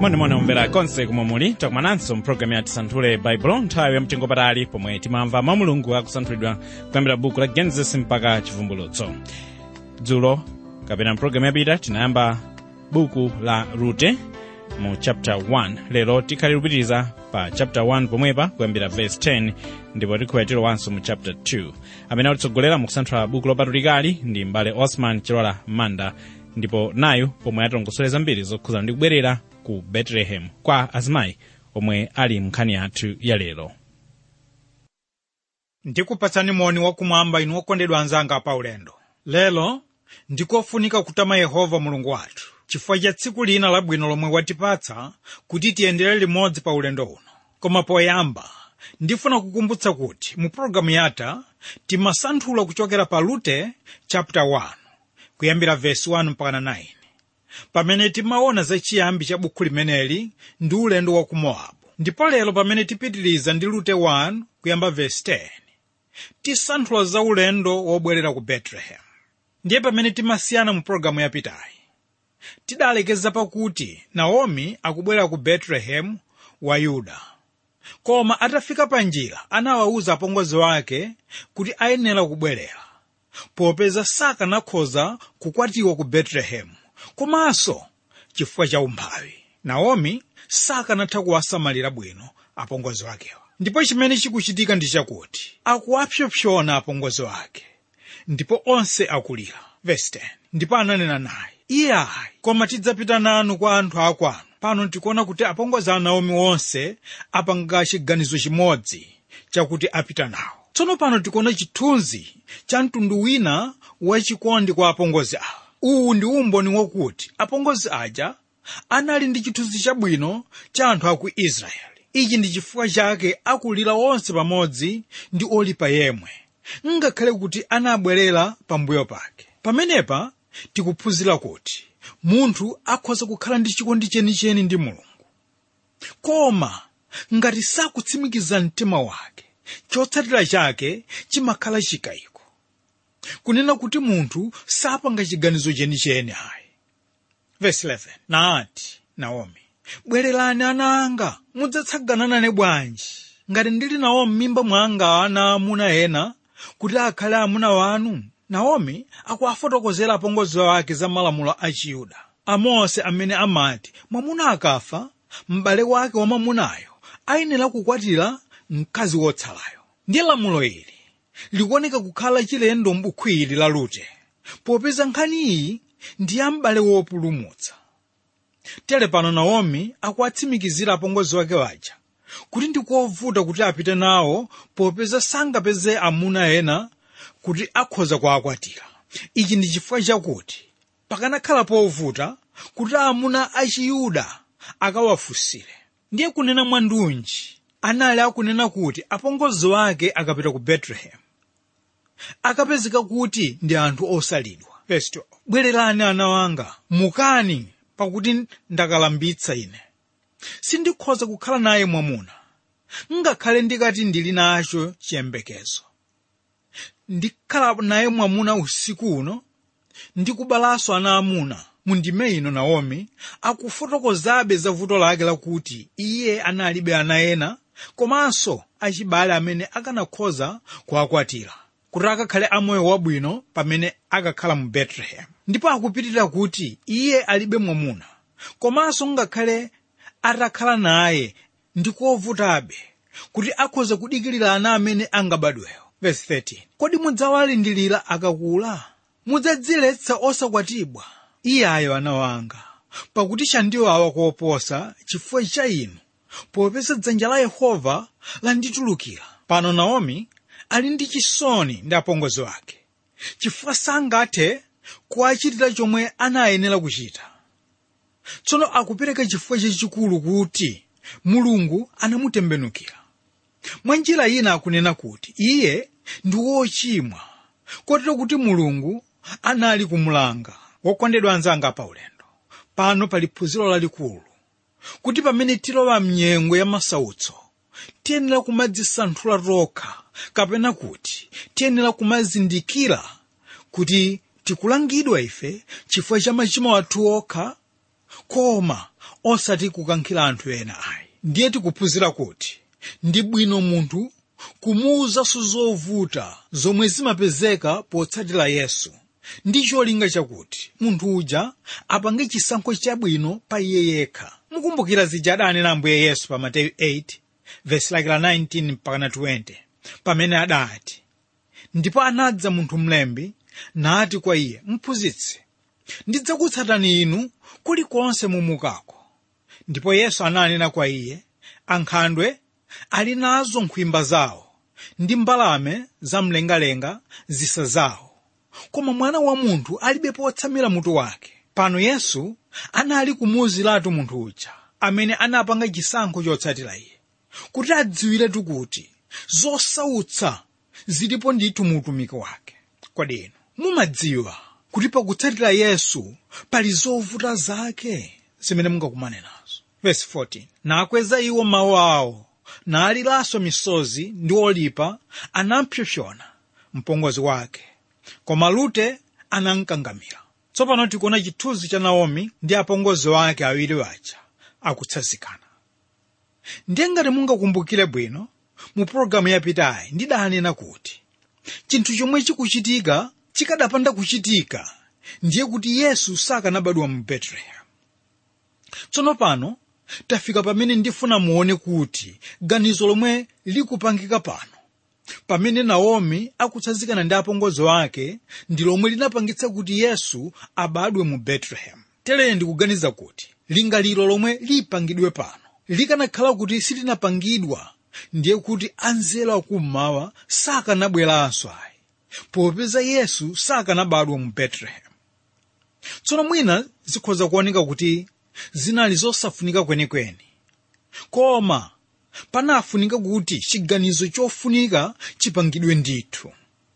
monimoni omvera konse kumwe muli takumananso mpulogalamu yati santhule baibulo nthawi yamtengo patali pomwe timamva mwa mulungu akusanthulidwa kuyambira buku la genesis mpaka chivumbulutso dzulo kapena mpulogalamu yapita tinayamba buku la rute mu chapter 1 lero tikhali kupitiriza pa chapter 1 pomwepa kuyambira verse 10 ndipo tikhuya tilowanso mu chapter 2 amene atitsogolera mu kusanthula buku lopatulikali ndi mbale osman chilola manda ndipo nayu pomwe atilongosolera zambiri zokhuzana ndi kubwerera ku betelehemu kwa azimayi omwe ali mnkhani yathu ya lero ndikupatsani moni wakumwamba inu okondedwa anzanga pa ulendo lero ndikofunika kutama yehova mulungu wathu chifukwa cha tsiku lina labwino lomwe watipatsa kuti tiyendere limodzi pa ulendo uno koma poyamba ndifuna kukumbutsa kuti mu pologalamu yatha timasanthula kuchokera pa rute chapter 1 kuyambira verse 1 mpaka 9 pamene timaona za chiyambi cha bukhu limeneli ndi ulendo wa ku mowabu ndipo lero pamene tipitiriza ndi rute 1 kuyamba verse 10 tisanthula za ulendo wobwerera ku betelehemu ndiye pamene timasiyana mu pologalamu yapitayi tidalekeza pakuti naomi akubwera ku betelehemu wa yuda koma atafika pa njira anawawuza apongozi wake kuti ayenera kubwerera popeza sakanakhoza kukwatiwa ku betelehemu komanso chifukwa cha umphawi naomi sakanatha kuwasamalira bwino apongozi wakewa ndipo chimene chikuchitika ndi chakuti akuwapsompsona apongozi wake ndipo onse akulira verse 10 ndipo ananena naye iye ayi koma tidzapita nanu kwa anthu akwanu pano tikuona kuti apongozi a naomi onse apanga chiganizo chimodzi chakuti apita nawo tsono pano tikuona chithunzi cha mtundu wina wachikondi kwa apongozi awa uwu ndi umboni wakuti apongozi aja anali ndi chithunzi chabwino cha anthu aku israeli ichi ndi chifukwa chake akulira onse pamodzi ndi olipa yemwe ngakhale kuti anabwerera pambuyo pake pamenepa tikuphunzira kuti munthu akhoza kukhala ndi chikondi chenicheni ndi mulungu koma ngati sakutsimikiza mtima wake chotsatira chake chimakhala chikayiko kunena kuti munthu sapanga chiganizo chenicheni ayi verse 11 naati naomi bwererani ana anga mudzatsagana nane bwanji ngati ndili nawo m'mimba mwanga ana amuna ena kuti akhale amuna wanu naomi akuwafotokozera apongozi wake za malamulo a chiyuda amose amene amati mwamuna akafa m'bale wake wa mwamunayo ayenera kukwatira mkazi wotsalayo ndiye lamulo ili likuoneka kukhala chilendo m'bukhu ili la rute popeza nkhani iyi ndi ya m'bale wopulumutsa tere pano naomi akuwatsimikizira apongozi wake waja kuti ndikovuta kuti apite nawo popeza sangapeze amuna ena kuti akhoza kuakwatira ichi ndi chifukwa chakuti pakanakhala povuta kuti amuna achiyuda akawafunsire ndiye kunena mwandunji anali akunena kuti apongozi wake akapita ku betelehemu akapezeka kuti ndi anthu osalidwa Verse 12. bwererani ana wanga mukani pakuti ndakalambitsa ine sindikhoza kukhala naye mwamuna ngakhale ndikati ndili nacho chiyembekezo ndikhala naye mwamuna usiku uno ndikubalanso ana amuna mundime ino naomi akufotokozabe za vuto lake lakuti iye analibe ana ena komanso achibale amene akanakhoza kuakwatira kuti akakhale amoyo wabwino pamene akakhala mu betelehemu ndipo akupitirira kuti iye alibe mwamuna komanso ngakhale atakhala naye ndikovutabe kuti akhoza kudikirira ana amene angabadwewo verse 13 kodi mudzawalindilira akakula mudzadziletsa osakwatibwa iyayo ana wanga pakuti chandiwawa koposa chifukwa cha inu popeza dzanja la yehova landitulukira pano naomi ali ndi chisoni ndi apongozi wake chifukwa sangathe kuwachitira chomwe anayenera kuchita tsono akupereka chifukwa chachikulu kuti mulungu anamutembenukira mwa njira ina akunena kuti iye ndi wochimwa kotero kuti mulungu anali kumulanga wokondedwa anzanga pa ulendo pano pali phunziro lalikulu kuti pamene tilowa mnyengo ya masautso tiyenera kumadzisanthula tokha kapena kuti tiyenera kumazindikira kuti tikulangidwa ife chifukwa cha machimo athu okha koma osati kukankhira anthu ena ayi ndiye tikuphunzira kuti ndi bwino munthu kumuwuzanso zovuta zomwe zimapezeka potsatira yesu ndi cholinga chakuti munthu uja apange chisankho chabwino pa iye yekha mukumbukira zija adanena ambuye yesu pa mateyu 8 vesi lake la 19 mpaka 20 pamene adati ndipo anadza munthu mlembi nati kwa iye mphunzitsi ndidzakutsatani inu kulikonse mumukako ndipo yesu ananena kwa iye ankhandwe ali nazo nkhwimba zawo ndi mbalame zamlengalenga zisa zawo koma mwana wa munthu alibe potsamira mutu wake pano yesu anali kumuwuziratu munthu uja amene anapanga chisankho chotsatira iye kuti adziwiretu kuti zosautsa zilipo ndithu mu utumiki wake kodi inu mumadziwa kuti pakutsatira yesu pali zovuta zake zimene mungakumane nazo verse 14 nakweza iwo mawu awo naliranso misozi ndi olipa anampsopsona mpongozi wake koma rute anamkangamira tsopano tikuona chithunzi cha naomi ndi apongozi wake awiri waja akutsanzikana ndiye ngati mungakumbukire bwino mu pologalamu yapitayi ndidanena kuti chinthu chomwe chikuchitika chikadapanda kuchitika ndiye kuti yesu sakanabadwa mu betelehemu tsono pano tafika pamene ndifuna muone kuti ganizo lomwe likupangika pano pamene naomi akutsanzikana ndi apongozi wake ndi lomwe linapangitsa kuti yesu abadwe mu betelehemu tere ndikuganiza kuti lingaliro lomwe lipangidwe pano likanakhala kuti silinapangidwa ndiye kuti anzelo akummawa sakanabweranso ayi popeza yesu sakanabadwa mu betelehemu tsono mwina zikhoza kuoneka kuti zinali zosafunika kwenikweni koma panafunika kuti chiganizo chofunika chipangidwe ndithu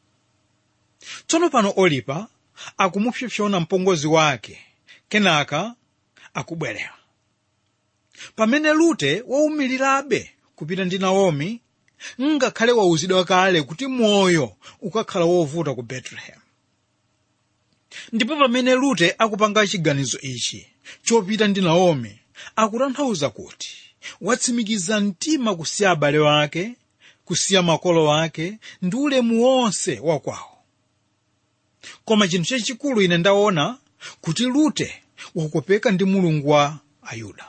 tsono pano olipa akumupsopsona mpongozi wake kenaka akubwerera pamene rute waumirirabe kupita ndi naomi ngakhale wauzidwa kale kuti moyo ukakhala wovuta ku betelehemu ndipo pamene rute akupanga chiganizo ichi chopita ndi naomi akutanthauza kuti watsimikiza mtima kusiya abale wake kusiya makolo wake ndi ulemu wonse wakwawo koma chinthu chachikulu ine ndaona kuti rute wakopeka ndi mulungu wa ayuda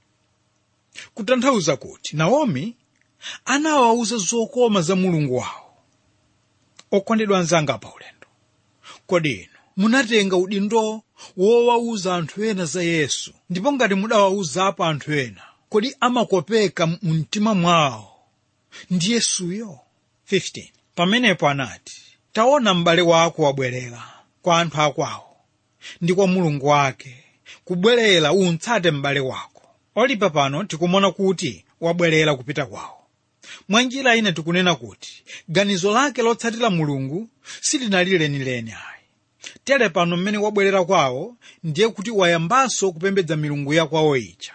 kutanthauza kuti naomi anawawuza zokoma za mulungu wawo okondedwa anzanga pa ulendo kodi inu munatenga udindo wowawuza anthu ena za yesu ndipo ngati mudawawuzapo anthu ena kodi amakopeka mu mtima mwawo ndi yesuyo 15 pamenepo anati taona m'bale wako wabwerera kwa anthu akwawo ndi kwa mulungu wake kubwerera untsate m'bale wako olipa pano tikumona kuti wabwerera kupita kwawo mwa njira ine tikunena kuti ganizo lake lotsatira mulungu silinali lenileni ayi tere pano mmene wabwerera kwawo ndiye kuti wayambanso kupembedza milungu ya kwawo ija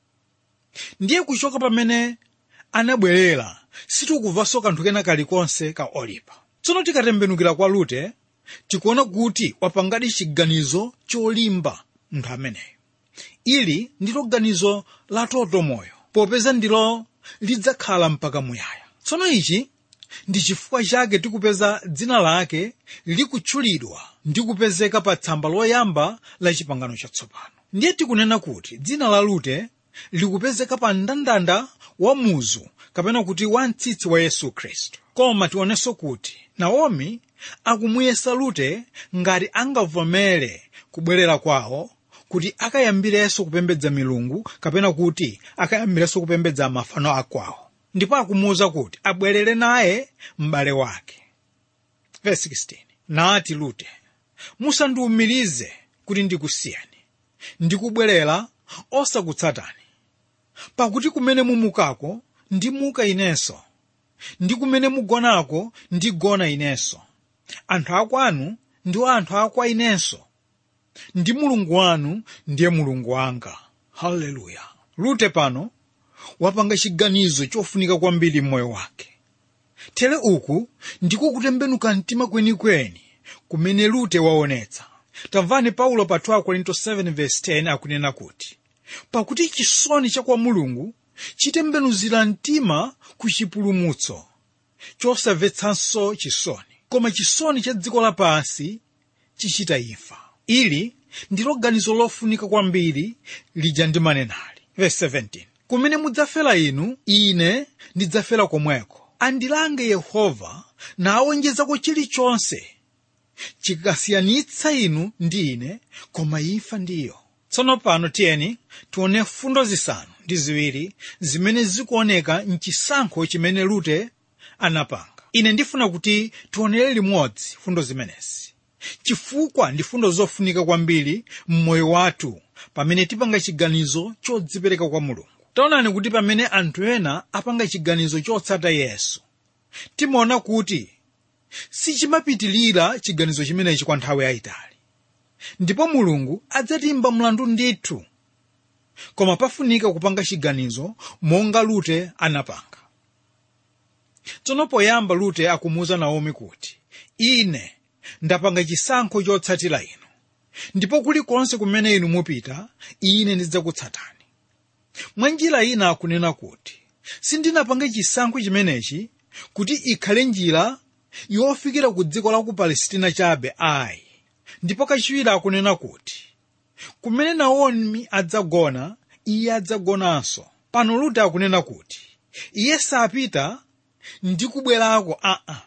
ndiye kuchoka pamene anabwerera sitikubvanso kanthu kena kalikonse ka olipa tsono tikatembenukira kwa rute tikuona kuti wapangadi chiganizo cholimba munthu ameneyo ili ndilo ganizo la toto moyo popeza ndilo lidzakhala mpaka muyaya tsono ichi ndi chifukwa chake tikupeza dzina lake likutchulidwa ndi kupezeka pa tsamba loyamba la chipangano chatsopano ndiye tikunena kuti dzina la rute likupezeka pa mndandanda wa muzu kapena kuti wa mtsitsi wa yesu khristu koma tionenso kuti naomi akumuyesa rute ngati angavomere kubwerera kwawo kuti akayambirenso kupembedza milungu kapena kuti akayambirenso kupembedza mafano akwawo ndipo akumuwuza kuti abwerere naye m'bale wake Verse 16 nati rute musandiwumirize kuti ndikusiyani ndikubwerera osakutsatani pakuti kumene mumukako ndimuka inenso ndi kumene mugonako ndigona inenso anthu akwanu ndiwo anthu akwa inenso ndi mulungu wanu ndiye mulungu wanga haleluya rute pano wapanga chiganizo chofunika kwambiri m'moyo wake tere uku ndiko kutembenuka mtima kwenikweni kumene rute waonetsa tamvani paulo pa 2 korinto 7:10 akunena kuti pakuti chisoni cha kwa mulungu chitembenuzira mtima ku chipulumutso chosamvetsanso chisoni koma chisoni cha dziko lapansi chichita imfa ili ndilo ganizo lofunika kwambiri lija ndimanenali verse 17 kumene mudzafera inu ine ndidzafera komweko andilange yehova nawonjezako chilichonse chikasiyanitsa inu ndi ine koma imfa ndiyo tsono pano tiyeni tione fundo zisanu ndi ziwiri zimene zikuoneka mchisankho chimene rute anapanga ine ndifuna kuti tionere limodzi fundo zimenezi chifukwa ndi fundo zofunika kwambiri mmoyo wathu pamene tipanga chiganizo chodzipereka kwa mulungu taonani kuti pamene anthu ena apanga chiganizo chotsata yesu timaona kuti sichimapitilira chiganizo chimenechi kwa nthawi yayitali ndipo mulungu adzatimba mlandu ndithu koma pafunika kupanga chiganizo monga lute anapanga tsono poyamba lute akumuwuza naomi kuti ine ndapanga chisankho chotsatira inu ndipo kulikonse kumene inu mupita ine ndidzakutsatani mwa njira ina akunena kuti sindinapanga chisankho chimenechi kuti ikhale njira yofikira ku dziko la ku palesitina chabe ayi ndipo kachiwiri akunena kuti kumene naomi adzagona iye adzagonanso pano lute akunena kuti iye sapita ndi kubwerako aa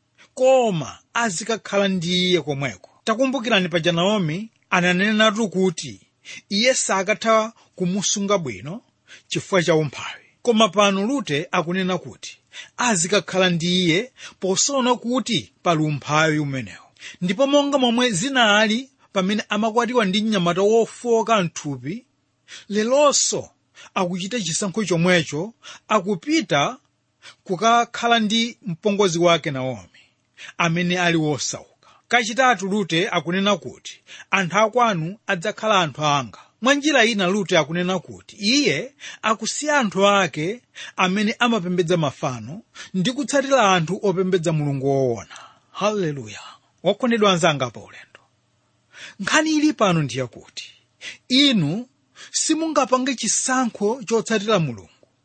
koma azikakhala ndi iye komweko takumbukirani paja naomi ananenatu kuti iye sakatha kumusunga bwino chifukwa cha umphawi koma pano lute akunena kuti azikakhala ndi iye posaona kuti pali umphawi umenewo ndipo monga momwe zinali pamene amakwatiwa ndi mnyamata wofoka mthupi lelonso akuchita chisankho chomwecho akupita kukakhala ndi mpongozi wake naomi amene ali wosauka kachitatu lute akunena kuti anthu akwanu adzakhala anthu anga mwa njira ina lute akunena kuti iye akusiya anthu ake amene amapembedza mafano ndi kutsatira anthu opembedza mulungu woona haleluya wakondedwa anzanga pa ulendo nkhani ili pano ndiye kuti inu simungapange chisankho chotsatira mulungu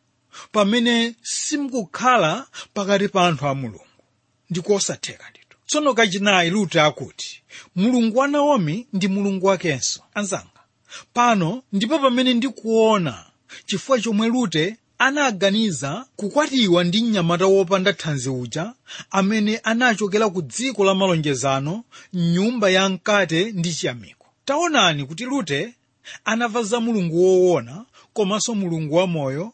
pamene simukukhala pakati pa anthu a mulungu ndikosatheka ndithu tsono kachinayi lute akuti mulungu wa naomi ndi mulungu wakenso anzanga pano ndipo pamene ndikuona chifukwa chomwe lute anaganiza kukwatiwa ndi mnyamata wopanda thanzi uja amene anachokera ku dziko la malonjezano mnyumba ya mkate ndi chiyamiko taonani kuti lute anamva za mulungu woona komanso mulungu wamoyo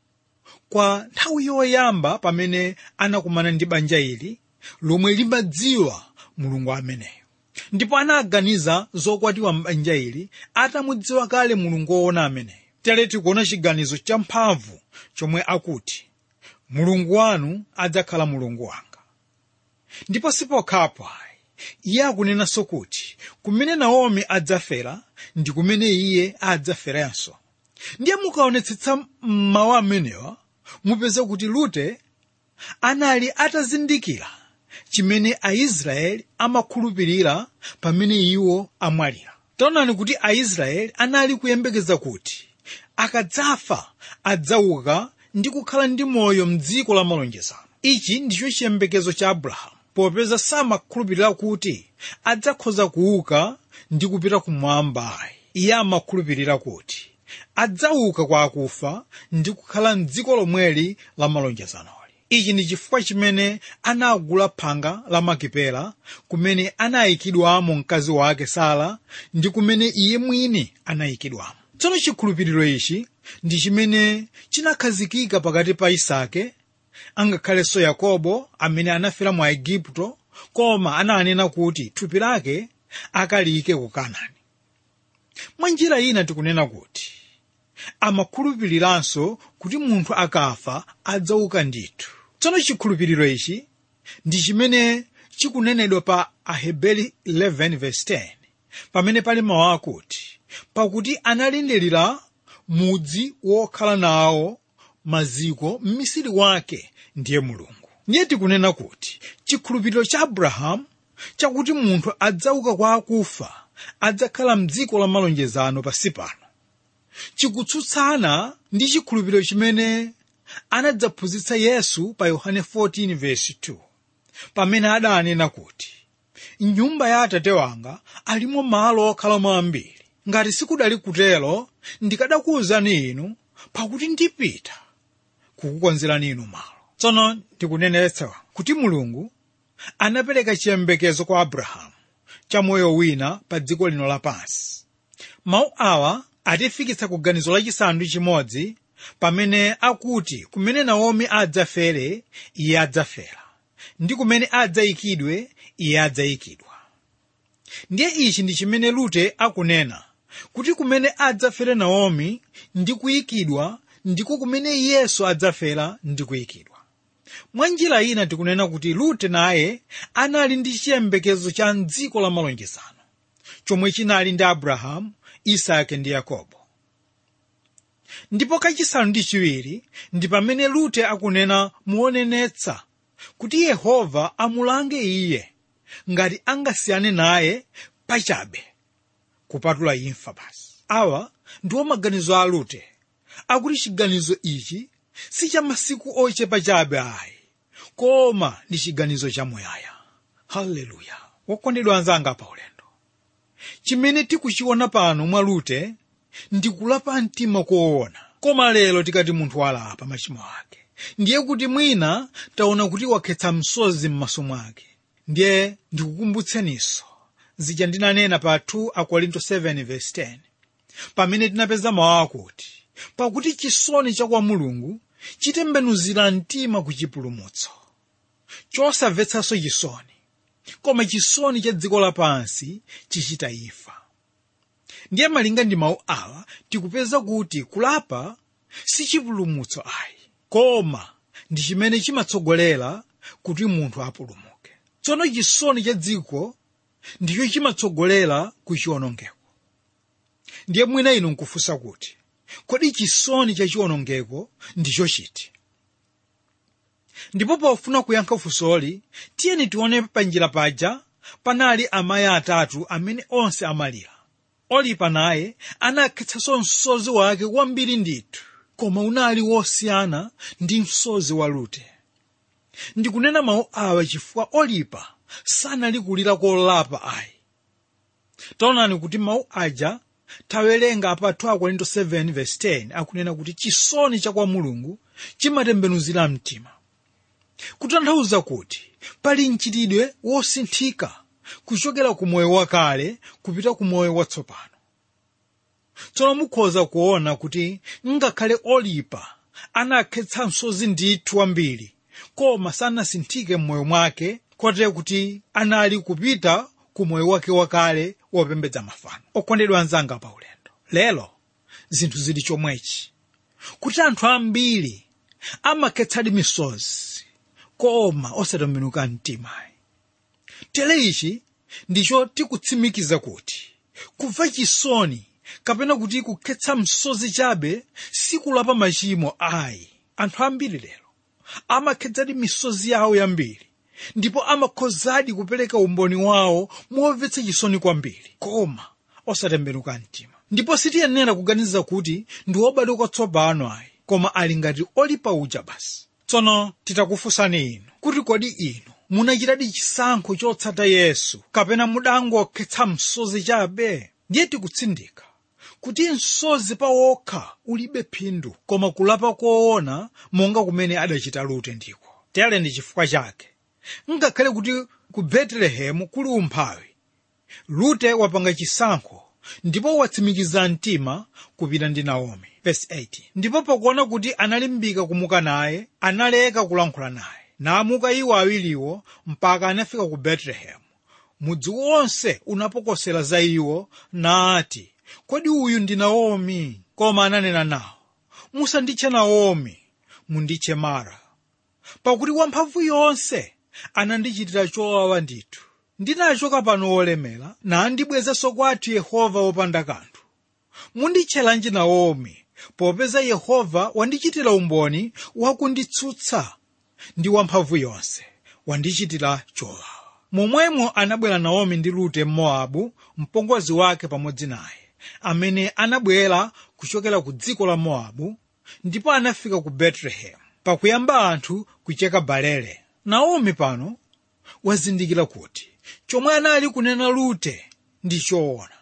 kwa nthawi yoyamba pamene anakumana ndi banja ili lomwe limadziwa mulungu ameneyo ndipo anaganiza zokwatiwa m'banja ili atamudziwa kale mulungu woona ameneyo tere tikuona chiganizo champhamvu chomwe akuti mulungu wanu adzakhala mulungu wanga ndipo sipokhapo ayi iye akunenanso kuti kumene naomi adzafera ndi kumene iye adzaferanso ndiye mukaonetsetsa mawu amenewa mupeze kuti lute anali atazindikira chimene aisraeli amakhulupirira pamene iwo amwalira taonani kuti aisraeli anali kuyembekeza kuti akadzafa adzauka ndi kukhala ndi moyo mdziko la malonjezano ichi ndicho chiyembekezo cha abrahamu popeza samakhulupirira kuti adzakhoza kuuka ndi kupita kumwamba ayi iye amakhulupirira kuti adzauka kwa akufa ndi kukhala mdziko lomweli la malonjezanoli ichi ndi chifukwa chimene anagula phanga la makipela kumene anayikidwamo mkazi wake sara ndi kumene iye mwini anayikidwamo tsono chikhulupiriro ichi ndi chimene chinakhazikika pakati pa isake angakhalenso yakobo amene anafera mu aigupto koma ananena kuti thupi lake akalike ku kanani mwa njira ina tikunena kuti amakhulupiriranso kuti munthu akafa adzauka ndithu tsono chikhulupiriro ichi ndi chimene chikunenedwa pa aheberi 11:10 pamene pali mawu akuti pakuti analindirira mudzi wokhala nawo maziko m'misiri wake ndiye mulungu ndiye tikunena kuti chikhulupiriro cha abrahamu chakuti munthu adzauka kwa akufa adzakhala mdziko la malonjezano pasi pano chikutsutsana ndi chikhulupiriro chimene anadzaphunzitsa yesu pa yohane 14:2 pamene adanena kuti mnyumba ya atate wanga alimo malo okhalamo ambiri ngati sikudali kutero ndikadakuwuzani inu pakuti ndipita kukukonzerani inu malo tsono ndikunenetsa kuti mulungu anapereka chiyembekezo kwa abrahamu cha moyo wina pa dziko lino lapansi mawu awa atifikitsa ku ganizo lachisanu ndi chimodzi pamene akuti kumene naomi adzafere iye adzafera ndi kumene adzayikidwe iye adzayikidwa ndiye ichi ndi chimene lute akunena kuti kumene adzafere naomi ndi kuyikidwa ndiko kumene yesu adzafera ndi kuyikidwa mwa njira ina tikunena kuti lute naye anali ndi chiyembekezo cha dziko la malonjezano chomwe chinali ndi abrahamu isake ndi yakobo ndipo kachisanu ndi chiwiri ndi pamene lute akunena muonenetsa kuti yehova amulange iye ngati angasiyane naye pachabe kupatula imfa basi awa ndiwo maganizo a lute akuti chiganizo ichi si cha masiku ochepa chabe ayi koma ndi chiganizo chamuyaya haleluya wokondedwa anzanga pa ulendo chimene tikuchiona pano mwa lute ndi kulapa mtima koona koma lero tikati munthu walapa machimo ake ndiye kuti mwina taona kuti wakhetsa msozi m'maso mwake ndiye ndikukumbutseninso zija ndinanena pa 2 akorinto 7:10 pamene tinapeza mawu akuti pakuti chisoni cha kwa mulungu chitembenuzira mtima ku chipulumutso chosamvetsanso chisoni koma chisoni cha dziko lapansi chichita imfa ndiye malinga ndi mawu awa tikupeza kuti kulapa si chipulumutso ayi koma ndi chimene chimatsogolera kuti munthu apulumuke tsono chisoni cha dziko ndicho chimatsogolera ku chiwonongeko ndiye mwina inu nkufunsa kuti kodi chisoni cha chiwonongeko ndicho chiti ndipo pofuna kuyankha funsoli tiyeni tione panjira paja panali amayi atatu amene onse amalira olipa naye anakhetsanso msozi wake kwambiri ndithu koma unali wosiyana ndi msozi wa rute ndikunena mawu awa chifukwa olipa sanali kulira kolapa ayi taonani kuti mawu aja tawerenga pa 2 akorinto 7:10 akunena kuti chisoni cha kwa mulungu chimatembenuzira mtima kutanthauza kuti pali mchitidwe wosinthika kuchokera ku moyo wakale kupita ku moyo watsopano tsono mukhoza kuona kuti ngakhale olipa anakhetsa msozi ndithu wambiri koma sanasinthike m'moyo mwake kotero kuti anali kupita ku moyo wake wakale wopembedza mafano okondedwa anzanga pa ulendo lero zinthu zili chomwechi kuti anthu ambiri amakhetsadi misozi koma osatembenuka mtima tere ichi ndicho tikutsimikiza kuti kumva chisoni kapena kuti kukhetsa msozi chabe sikulapa machimo ayi anthu ambiri lero amakhetsadi misozi yawo yambiri ndipo amakhozadi kupereka umboni wawo momvetsa chisoni kwambiri koma osatembenuka mtima ndipo sitiyenera kuganiza kuti ndi wobadwa kwatsopano ayi koma ali ngati olipa uja basi tsono titakufunsani inu kuti kodi inu munachitadi chisankho chotsata yesu kapena mudangokhetsa msozi chabe ndiye tikutsindika kuti msozi pawokha ulibe phindu koma kulapa koona monga kumene adachita lute ndiko tere ndi chifukwa chake ngakhale kuti ku betelehemu kuli umphawi lute wapanga chisankho ndipo watsimikiza mtima kupita ndi naomi Verse 18. ndipo pakuona kuti analimbika kumuka naye analeka kulankhula naye namuka iwo awiriwo mpaka anafika ku betelehemu mudzi wonse unapokosera za iwo nati kodi uyu ndi naomi koma ananena nawo musanditche naomi munditche mara pakuti wamphamvu yonse anandichitira chowawa ndithu ndinachoka pano wolemera nandibwezenso kwathu yehova wopanda kanthu munditchelanji naomi popeza yehova wandichitira umboni wakunditsutsa ndi wamphamvu yonse wandichitira chowawa momwemo anabwera naomi ndi rute mmowabu mpongozi wake pamodzi naye amene anabwera kuchokera ku dziko la mowabu ndipo anafika ku betelehemu pakuyamba anthu kucheka balele naomi pano wazindikira kuti chomwe anali kunena rute ndi choona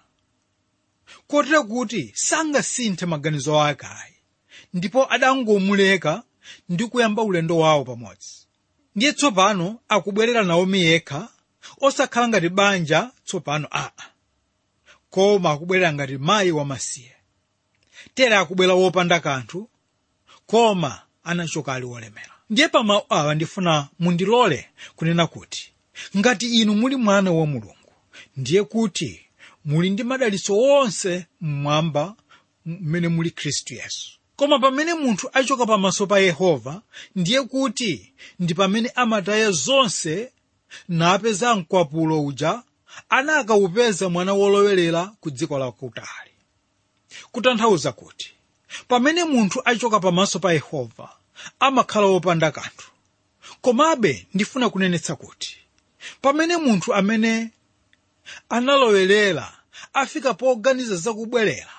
kotero kuti sangasinthe maganizo ake ayi ndipo adangomuleka ndi kuyamba ulendo wawo pamodzi ndiye tsopano akubwerera naomi yekha osakhala ngati banja tsopano aa koma akubwerera ngati mayi wamasiye tere akubwera wopanda kanthu koma anachoka ali wolemera ndiye pamawu awa ndifuna mundilole kunena kuti ngati inu muli mwana wa mulungu ndiye kuti muli ndi madalitso onse mmwamba mmene muli khristu yesu koma pamene munthu achoka pamaso pa yehova ndiye kuti ndi pamene amataya zonse napeza mkwapulo uja anakawupeza mwana wolowerera ku dziko lakutali kutanthauza kuti pamene munthu achoka pamaso pa yehova amakhala wopanda kanthu komabe ndifuna kunenetsa kuti pamene munthu amene analowerera afika poganiza zakubwerera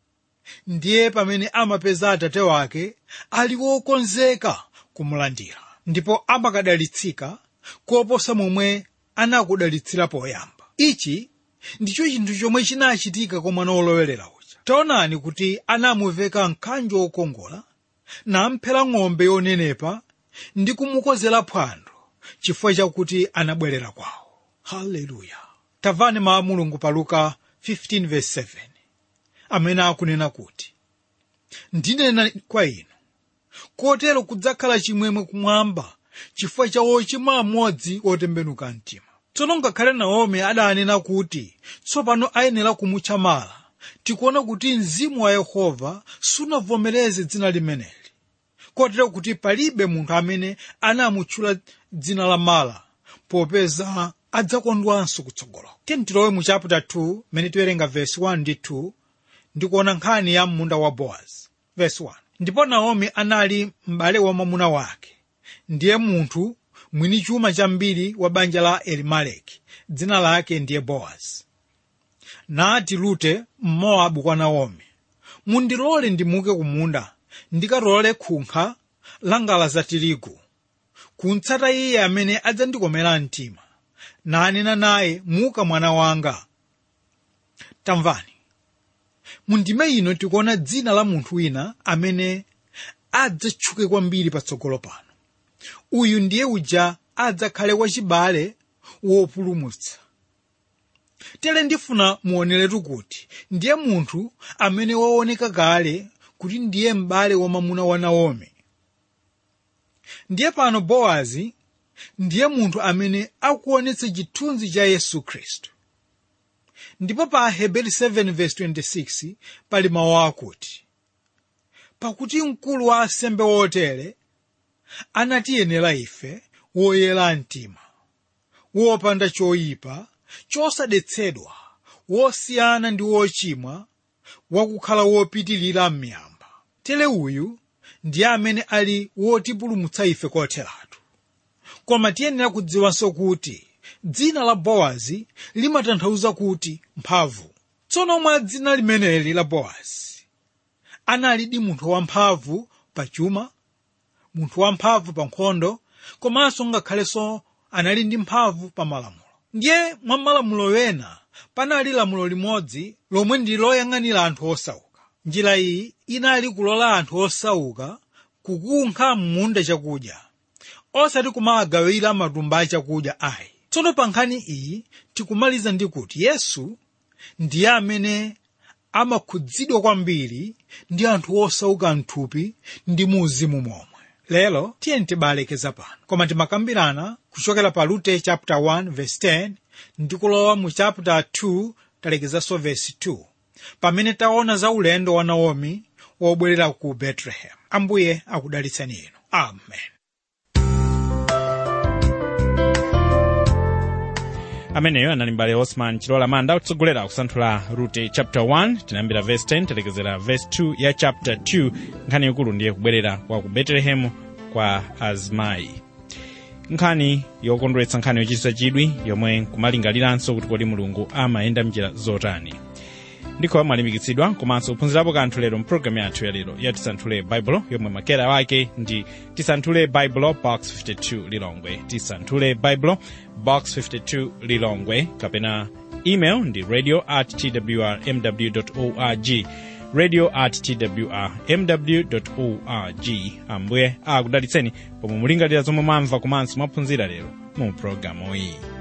ndiye pamene amapeza atate wake ali wokonzeka kumulandira ndipo amakadalitsika koposa momwe anakudalitsira poyamba ichi ndicho chinthu chomwe chinachitika kwa mwana wolowerera uja taonani kuti anamuveka mkanjo wokongola namphera ng'ombe yonenepa ndi kumukozera phwando chifukwa chakuti anabwerera kwawo haleluya tamvani mawu a mulungu pa luka 15:7 amene akunena kuti ndinena kwa inu kotero kudzakhala chimwemwe kumwamba chifukwa cha wochimwa amodzi otembenuka mtima tsono ngakhale naomi adanena kuti tsopano ayenera kumutcha mala tikuona kuti mzimu wa yehova sunavomereze dzina limeneli kotero kuti palibe munthu amene anamutchula dzina la mala popeza adzakondwanso kutsogoloko tilowe mu chapter 2 mene tiwerenga verse 1 ndi 2 ndikuona nkhani ya munda wa bowazi verse 1 ndipo naomi anali m'bale wa mwamuna wake ndiye munthu mwini chuma chambiri wa banja la elimeleki dzina lake ndiye bowazi nati rute mmowabu kwa naomi mundilole ndimuke kumunda ndikatolole khunkha la ngala za tirigu kuntsata iye amene adzandikomera mtima nanena naye muka mwana wanga tamvani mundime ino tikuona dzina la munthu wina amene adzatchuke kwambiri patsogolo pano uyu ndiye uja adzakhale wachibale wopulumutsa tere ndifuna muoneretu kuti ndiye munthu amene waoneka kale kuti ndiye m'bale wa mwamuna wa naomi ndiye pano bowazi ndiye munthu amene akuonetsa chithunzi cha yesu khristu ndipo pa aheberi 7:26 pali mawu akuti pakuti mkulu wa asembe wotere anatiyenera ife woyera mtima wopanda choyipa chosadetsedwa wosiyana ndi wochimwa wakukhala wopitirira m'miyamba tere uyu ndiye amene ali wotipulumutsa ife kotheratu koma tiyenera kudziwanso kuti dzina la bowazi limatanthauza kuti mphamvu tsono mwa dzina limeneli la bowazi analidi munthu wamphamvu pa chuma munthu wamphamvu pa nkhondo komanso ngakhalenso anali ndi mphamvu pa malamulo ndiye mwa malamulo wena panali lamulo limodzi lomwe ndi loyang'anira anthu osauka njira iyi inali kulola anthu osauka kukunkha m'munda chakudya osati kumagawira matumba achakudya ayi tsono pa nkhani iyi tikumaliza ndi kuti yesu ndiye amene amakhudzidwa kwambiri ndi anthu osauka mthupi ndi mu uzimu momwe lero tiye tibalekeza pano koma timakambirana kuchokera pa rute chapter 1 verse 10 ndi kulowa mu chapter 2 talekezanso verse 2 pamene taona za ulendo wa naomi wobwerera ku bethlehem ambuye akudalitseni inu amen ameneyo anali mbale osman chilola manda kutsogolera kusanthula rute chapter 1 tinayambira verse 10 talekezera verse 2 ya chapter 2 nkhani ikulu ndiye kubwerera kwa ku betelehemu kwa azimayi nkhani yokondweretsa nkhani yochititsa chidwi yomwe kumalingaliranso kuti kodi mulungu amayenda mnjira zotani ndikho mwalimbikitsidwa komanso kuphunzirapo kanthu lero mpulogalamu yathu yalero ya tisanthule baibulo yomwe makera wake ndi tisanthule baibulo box 52 lilongwe tisanthule baibulo box 52 lilongwe kapena email ndi radio at twr mw org radio at twr mw org ambuye akudalitseni pomwe mulingalira zomwe mwamva komanso mwaphunzira lero mu pulogalamu iyi